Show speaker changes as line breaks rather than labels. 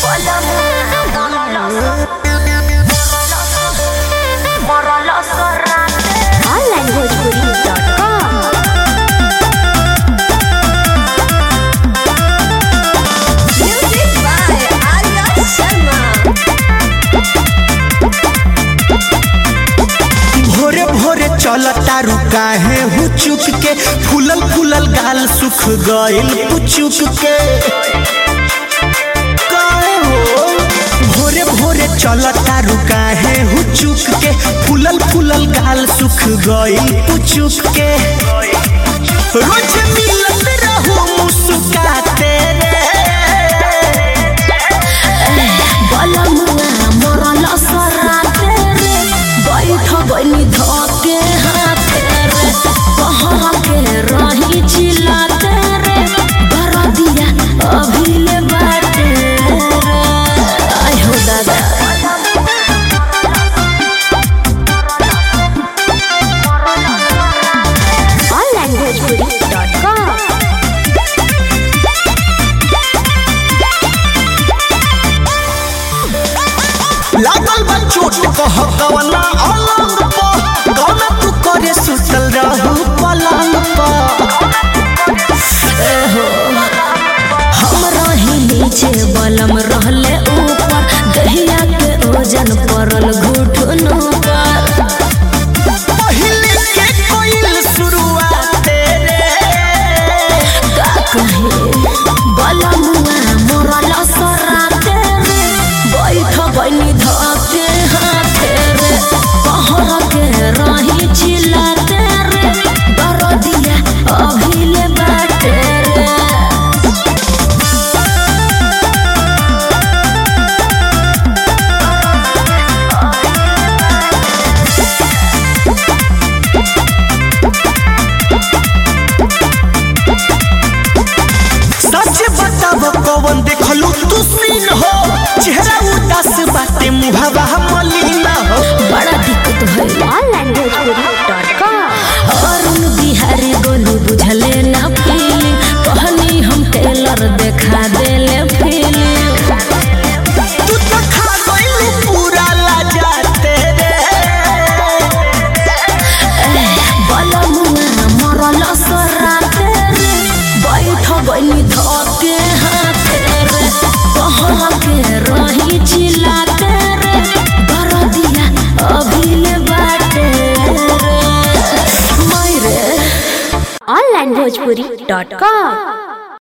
onlinebhojpuri.com
Music by Arya Sharma.
भोरे भोरे चल तारू काहे हु चुक के फूलल फूलल गाल सुख गइल पुचुक के काहे हो भोरे भोरे चल तारू काहे हु चुक के फूलल फूलल गाल सुख गइल पुचुक के रोज मिलत रहू मुस्काते रे
बलमुआ मरल सराते रे बैठ बनी धके हाथे रे कहर के रही चिल्लाते रे बरदिया अभिले बाटे रे आय हो दादा onlinebhojpuri.com
लागल बा चोट कह कवना अलंग पर कवना तू करे सुतल रहू पलंग पर
हम रही नीचे बलम रहले ऊपर दहिया के ओजन पड़ल घुटनों पर
पहिले के कोइल शुरुआत रे
का कहे बलमुआ मरल सराते रे बैठ बनी धके हाथे रे कहर के रही चिल्लाते रे दरदिया अभिले बाटे रे
सच बताब कवन देखलू तू सीन हो चेहरा उदास बाटे मुहावा मलिन हो
बड़ा दिक्कत भइल onlinebhojpuri.com अरुण बिहारी गोलू बुझले ना फीलिंग कहनी हम टेलर देखा देले फीलिंग
तू तो खा गइलू पूरा लाजाते रे
बलमुआ मरल सराते रे बैठ बनी धके हाथे रे कहर के रही चिल्लाते रे दरदिया अभिले बाटे रे मायरे onlinebhojpuri.com